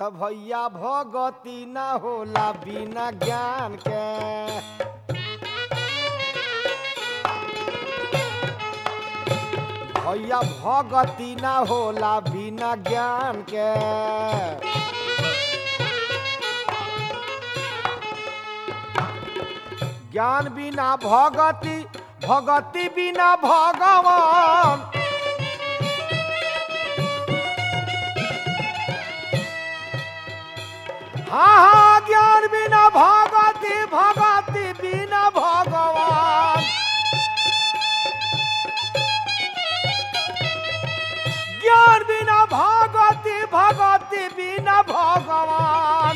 भैया भगती ना होला बिना ज्ञान के भैया भगती ना होला बिना ज्ञान के ज्ञान बिना भगति भगति बिना भगवान हाँ हाँ ज्ञान बिना भगति भगति बिना भगवान ज्ञान बिना भगति भगति बिना भगवान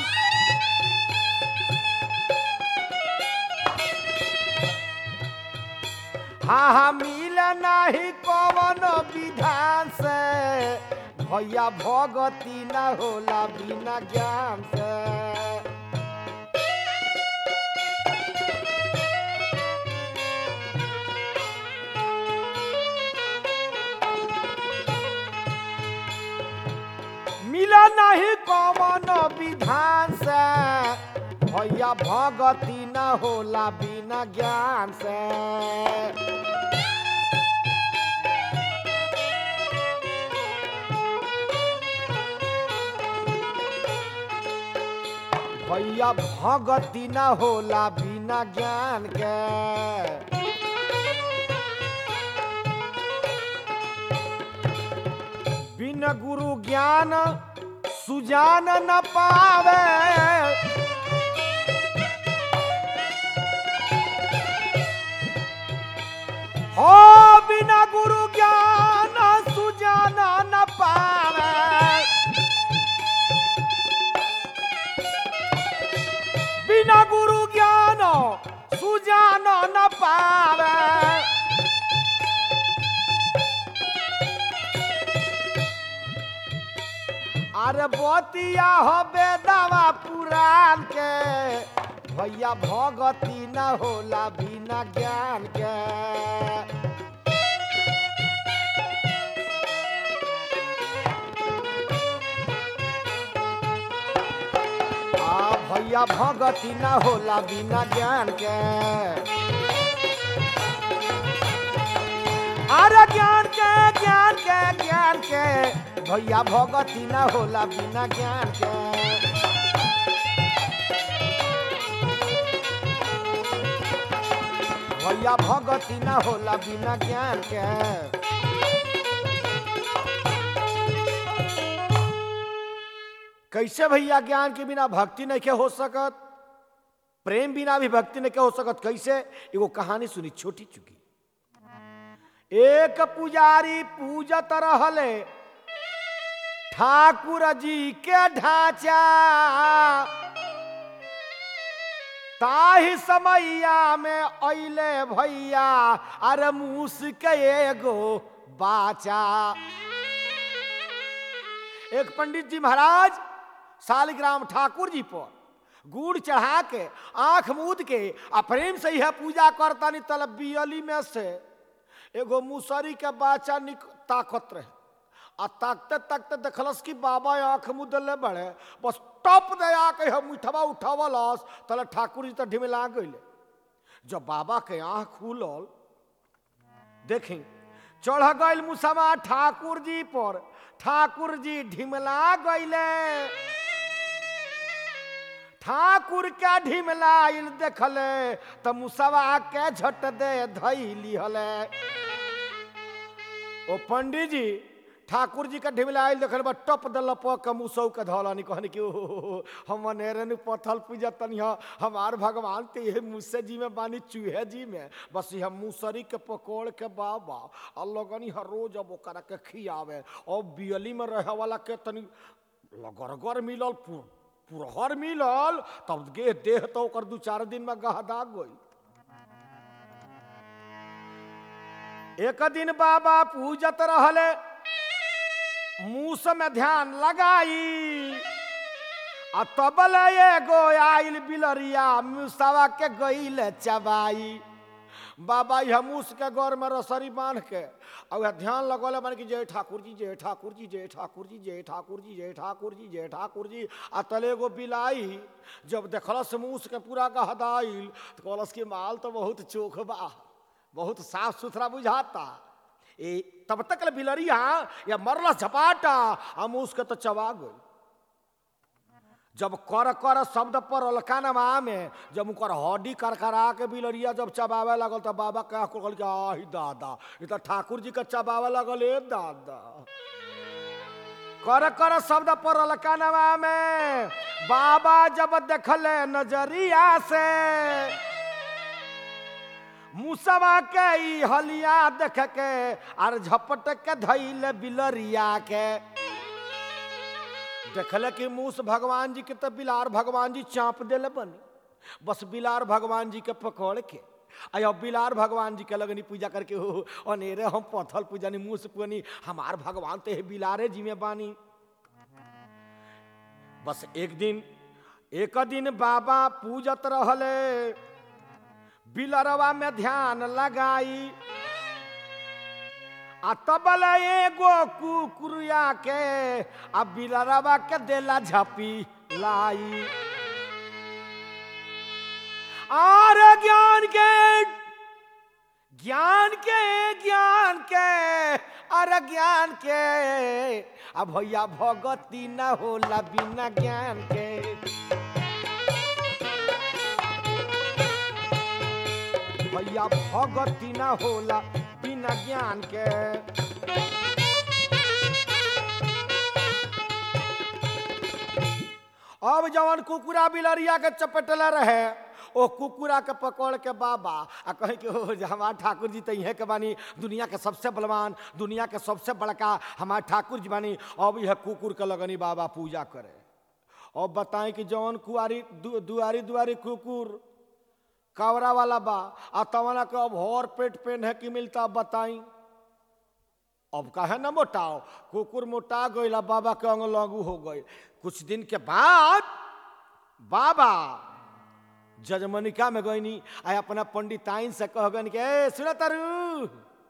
हाँ हाँ मिल नहीं कवन विधान से भैया भगती ना होला बिना ज्ञान से मिला नहीं कवन विधान से भैया भगती न होला बिना ज्ञान से भैया भगती न होला बिना ज्ञान के बिन गुरु ज्ञान सुजान न पावे हो बिना गुरु ज्ञान सुजान न पावे बिना गुरु ज्ञान सुजान न पावे अरे बतिया हबे दवा पुराण के भैया भगती न होला बिना ज्ञान के आ भैया भगती न होला बिना ज्ञान के अरे ज्ञान के ज्ञान के ज्ञान के भैया भगती न होला बिना ज्ञान के भैया भगती न होला बिना ज्ञान के कैसे भैया ज्ञान के बिना भक्ति नहीं के हो सकत प्रेम बिना भी भक्ति नहीं के हो सकत कैसे एगो कहानी सुनी छोटी चुकी एक पुजारी पूजत रहले ठाकुर जी के ढांचा ताही समैया में अइले भैया अरे मूस के एगो बाचा एक पंडित जी महाराज शालिग्राम ठाकुर जी पर गुड़ चढ़ा के आंख मूद के आ प्रेम से यह पूजा करता नहीं तल बियली में से एगो मुसरी के बाचा निक ताकत रहे आ ताकते ताकते देखलस कि बाबा आंख मुदले बड़े बस टप दे आके हम उठवा उठावलस तले ठाकुर जी तो ढिमिला गइले जब बाबा के आंख खुलल देखी चढ़ गइल मुसवा ठाकुर जी पर ठाकुर जी ढिमला गइले ठाकुर के ढिमलाइल देखले त मुसवा के झट दे धैली हले ओ पंडित जी ठाकुर जी के ढिमलाइल देखल बा टप दल प मुसौ के धौलानी कहनी कि ओ हम नेरन पथल पूजा तनी हमार भगवान ते ये मुसे जी में बानी चूहे जी में बस हम मुसरी के पकोड़ के बाबा और लगनी हर रोज अब ओकरा के खियावे और बियली में रहे वाला के तनी लगरगर मिलल पु- पुरहर मिलल तब गे देह तो ओकर दू चार दिन में गहदा गई एक दिन बाबा पूजत रहले मूस में ध्यान लगाई आ तबल एगो आइल बिलरिया मुसवा के गईल चबाई बाबा यह मूस के गौर में रसरी बांध के और वह ध्यान लगौले बन कि जय ठाकुर जी जय ठाकुर जी जय ठाकुर जी जय ठाकुर जी जय ठाकुर जी जय ठाकुर जी आ तले गो बिलाई जब देखलस मूस के पूरा गहदाइल तो कहलस कि माल तो बहुत चोख बा बहुत साफ सुथरा बुझाता ए तब तक ले बिलरिया या मरलस झपाटा आ मूस के तो चबा गई जब कर कर शब्द पर अलकानमा में जब उनकर हड्डी करकरा के बिलरिया जब चबावे लगल तो बाबा कह कहल कि आही दादा ये तो ठाकुर जी के चबावे लगल ए दादा कर कर शब्द पर अलकानमा में बाबा जब देखले नजरिया से मुसवा के ई हलिया देख के आर झपट के धैले बिलरिया के देखले कि मूस भगवान जी के तो बिलार भगवान जी चाँप देले बनी बस बिलार भगवान जी के पकड़ के आया बिलार भगवान जी के लगनी पूजा करके हो अनेरे हम पथल पूजनी मूस पुनी हमार भगवान तो है बिलारे जी में बानी बस एक दिन एक दिन बाबा पूजत रहले बिलरवा में ध्यान लगाई आ तबल एगो कुकुरिया के आ बिलरवा के देला झपी लाई और ज्ञान के ज्ञान के ज्ञान के अरे ज्ञान के आ भैया भगती न होला बिना ज्ञान के भैया भगती न होला बिना ज्ञान के अब जवन कुकुरा बिलरिया के चपटले रहे ओ कुकुरा के पकड़ के बाबा आ कहे कि ओ जे हमार ठाकुर जी तो इहे के बानी दुनिया के सबसे बलवान दुनिया के सबसे बड़का हमार ठाकुर जी बानी अब यह कुकुर के लगनी बाबा पूजा करे अब बताएं कि जवन कुआरी दु, दुआरी दुआरी कुकुर कावरा वाला बा आ तवना के अब हर पेट पेन है कि मिलता बताई अब कहे न मोटाओ कुकुर मोटा गई बाबा के अंग लागू हो गई कुछ दिन के बाद बाबा जजमनिका में गईनी आ अपना पंडिताइन से कह गन के सुन तरु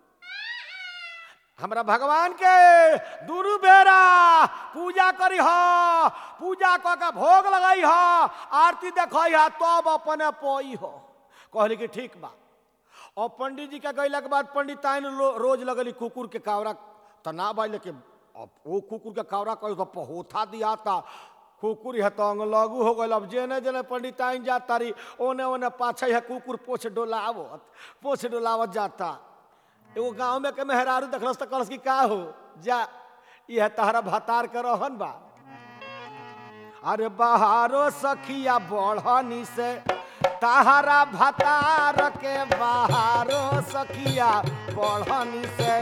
हमरा भगवान के दुनू बेरा पूजा करी ह पूजा क के भोग लगाई ह आरती देखई ह तब अपने पोई हो कहली कि ठीक बा और पंडित जी के गैला के बाद पंडिताइन रो, रोज लगली कुकुर के कावरा तना बाई लेके अब वो कुकुर के कावरा कही तो पहोथा दिया था कुकुर है तो अंग लगू हो गल अब जेने जेने पंडिताइन जाता रही ओने ओने पाछे है कुकुर पोछ डोलावत पोछ डोलावत जाता एगो गांव में के मेहरारू देखलस तो कहलस कि का हो जा यह तहरा भतार के रहन बा अरे बहारो सखिया बढ़नी से तहरा भतार के बहारो सखिया बढ़नी से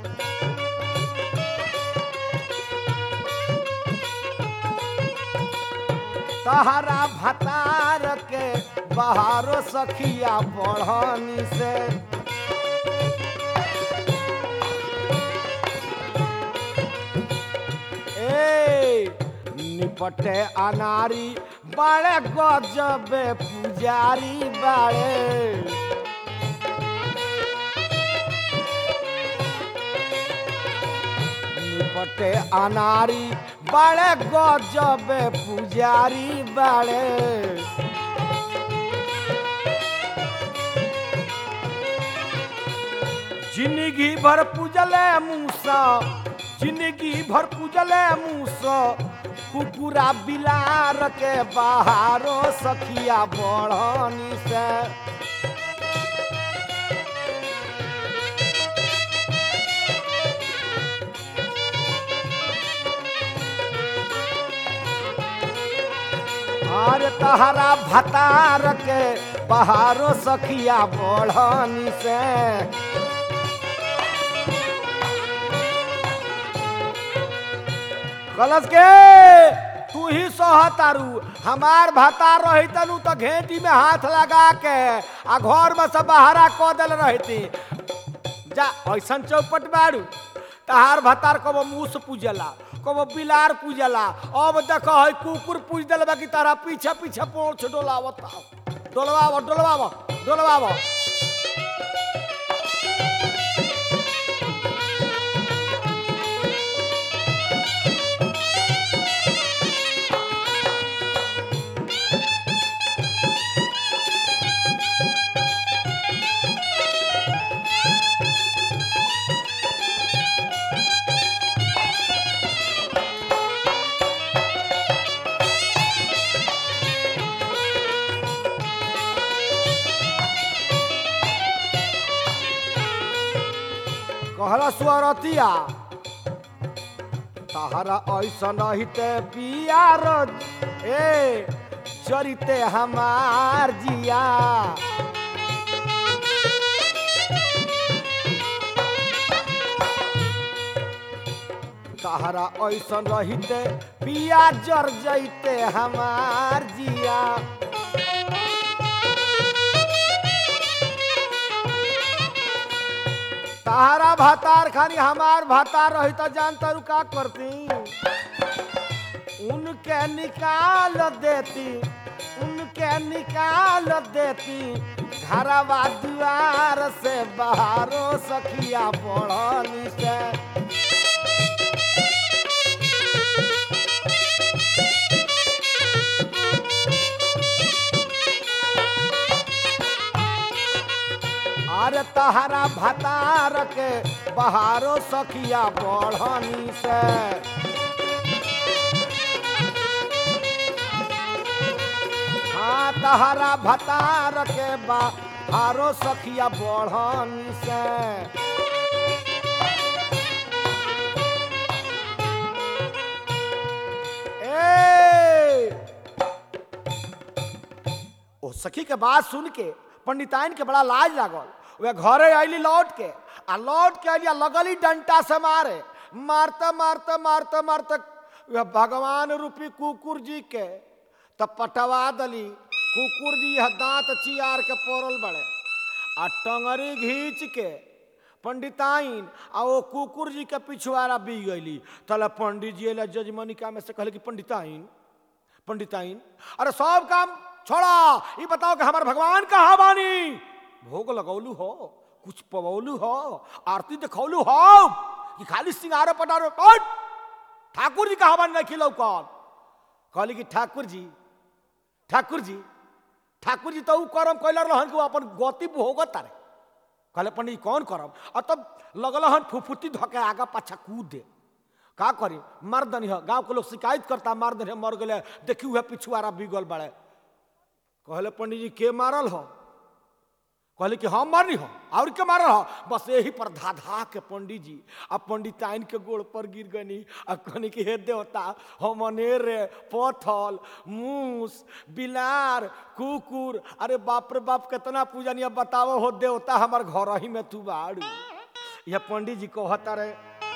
तहरा भतार के बहारो सखिया बढ़नी से ए निपटे अनारी बड़े गजबे पुजारी बड़े निपटे अनारी बड़े गजबे पुजारी बड़े जिंदगी भर पूजले मूसा जिंदगी भर पूजले मूसा कुकुरा बिलार के बहारो सखिया बढ़नी से और तहरा भतार के बहारो सखिया बढ़नी से कलश के तू ही सहतारू हमार भतार रही तनु तो घेटी में हाथ लगा के आ घर में से बहारा क दिल रहती जा ऐसन चौपट बारू तहार भतार कबो मूस पूजला कबो बिलार पूजला अब देख है कुकुर पूज दिल बाकी तारा पीछे पीछे पोछ डोलावत डोलवाव डोलवाव डोलवाव कहला स्वरतिया तहरा ऐसा रहते पियार ए चरिते हमार जिया तहरा ऐसा रहते पिया जर जैते हमार जिया तहारा भातार खानी हमार भातार रही तो जानता रू का करती उनके निकाल देती उनके निकाल देती घरवा दुआर से बाहरो सखिया पड़ली से अरे तहरा भतार के बहारो सखिया बढ़नी से हाँ तहरा भतार के बहारो सखिया बढ़नी से ए ओ सखी के बात सुन के पंडिताइन के बड़ा लाज लागल वे घरे अली लौट के आ लौट के अलिया लगली डंटा से मारे मारते मारते मारते मारते वे भगवान रूपी कुकुर जी के तब पटवा दली कुकुर जी यह दांत चियार के पोरल बड़े आ टंगरी घींच के पंडिताइन आ वो कुकुर जी के पिछुआरा बी गईली तले पंडित जी अला जजमनिका में से कहले कि पंडिताइन पंडिताइन अरे सब काम छोड़ा ये बताओ कि हमार भगवान कहाँ बानी भोग लगौलू हो कुछ पवौलू हो आरती दिखौलू हो कि खाली सिंगारो पटारो कौन ठाकुर जी कहाँ बानी नहीं कौन कहली कि ठाकुर जी ठाकुर जी ठाकुर जी तो ऊ करम कैल रहन कि वो अपन गति भोगत तारे कहले पंडित कौन करम और तब लगल हन फुफुती धके आगा पाछा कूद दे का करी मार दनी है गांव के लोग शिकायत करता मार दनी है, मर गए देखी हुए पिछुआरा बिगल बड़े कहले पंडित जी के मारल हो कहले कि हम मारनी हो और के मारल हो बस यही पर धा धा के पंडित जी आ पंडिताइन के गोड़ पर गिर गनी आ कहनी कि हे देवता हम अनेर पथल मूस बिलार कुकुर अरे बाप रे बाप कितना पूजन ये बताओ हो देवता हमार घर ही में तू बाड़ू यह पंडित जी कहता रहे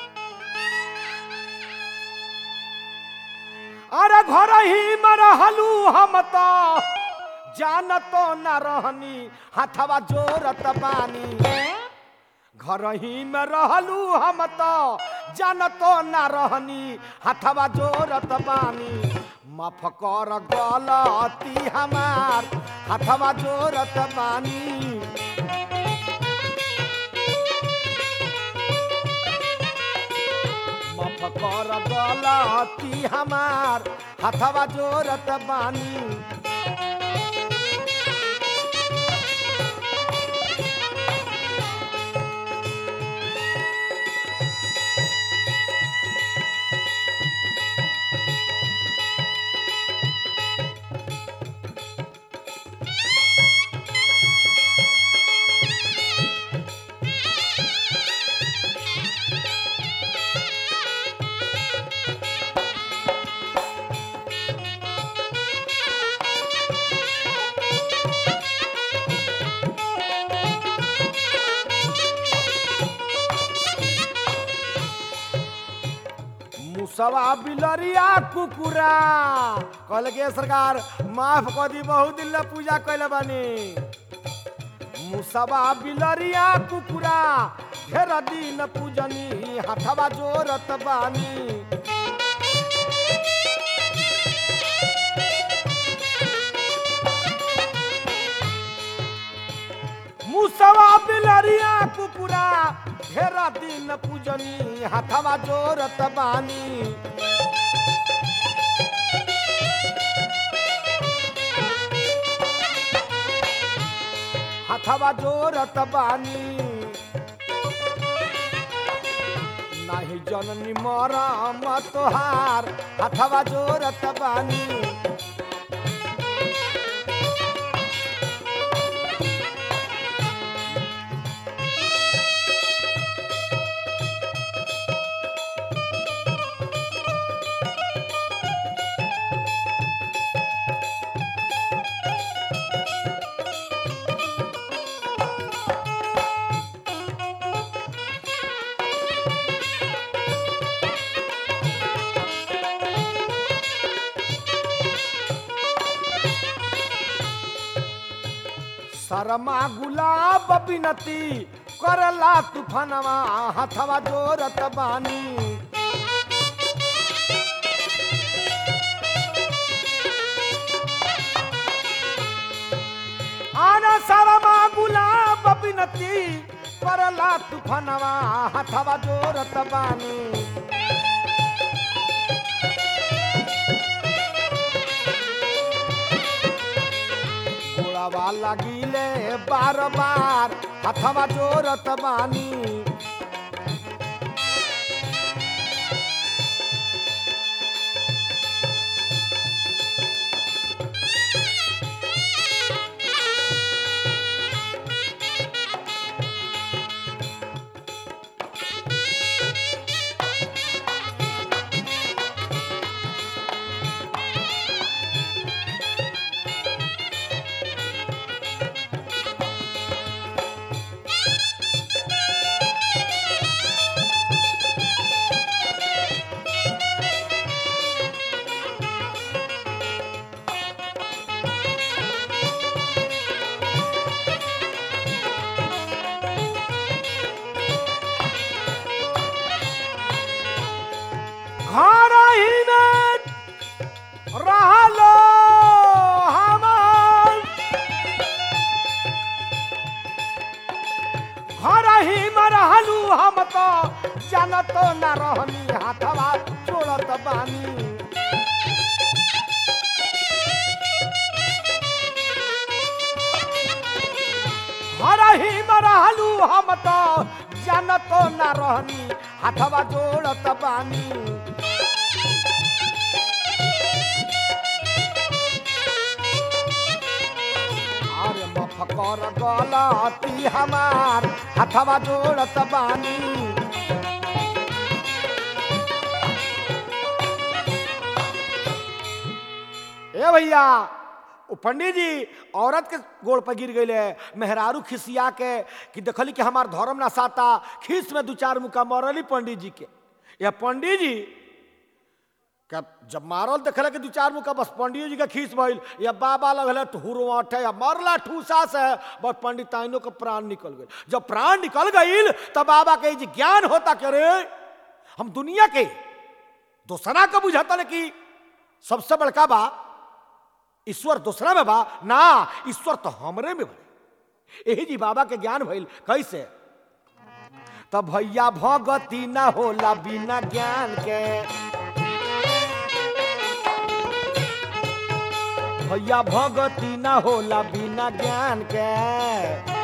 अरे घर ही में रहलू हम तो जानतो न रहनी हथवा जोरत बानी घर ही में रहलू हम तो जानतो न रहनी हथवा जोरत बानी माफ कर गलती हमार हथवा जोरत बानी माफ कर गलती हमार हथवा जोरत बानी मुसवा बिलरिया कुकुरा कहले के सरकार माफ कर दी बहुत दिन ले पूजा कैले बानी मुसवा बिलरिया कुकुरा ढेर दिन पूजनी हथवा जोरत बानी मुसवा बिलरिया कुकुरा ढेर दिन पूजनी हथवा जोरत बानी हथवा जोरत बानी नाही जननी मरम तोहार हथवा जोरत बानी शर्मा गुलाब बिनती करला तूफानवा हथवा जोरत बानी आना शर्मा गुलाब बिनती करला तूफानवा हथवा जोरत बानी गोड़ावा लगिले बार बार हथवा जोरत बानी घर ही में रहलो हमार घर ही में रहलू हम तो जानत न रहनी हाथवा छोड़त बानी घर ही में रहलू हम तो जानत न रहनी हाथवा जोड़त बानी अरे मफकर गलती हमार हथवा जोड़त बानी ए भैया ओ पंडित जी औरत के गोड़ पर गिर गई मेहरारू खिसिया के कि देखली कि हमार धर्म ना साता खीस में दू चार मुका मरली पंडित जी के या पंडित जी क्या जब मारल देखले कि दू चार मुका बस पंडित जी के खींच भइल या बाबा लगल ठुरवाठे या मरला ठूसा से बस पंडिताइनों के प्राण निकल गए जब प्राण निकल गईल तब बाबा के जी ज्ञान होता कि अरे हम दुनिया के दूसरा का बुझाता ना कि सबसे बड़का बा ईश्वर दूसरा में बा ना ईश्वर तो हमरे में बा यही जी बाबा के ज्ञान भइल कैसे तब भैया भगती ना होला बिना ज्ञान के भैया भगती ना होला बिना ज्ञान के